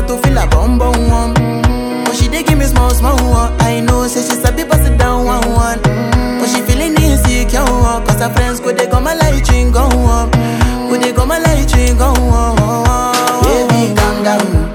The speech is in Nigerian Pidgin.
to feel a bum bum one. But she dey give me small small one. I know say she sabi pass it down one one. But she feeling insecure one. Cause her friends go they go my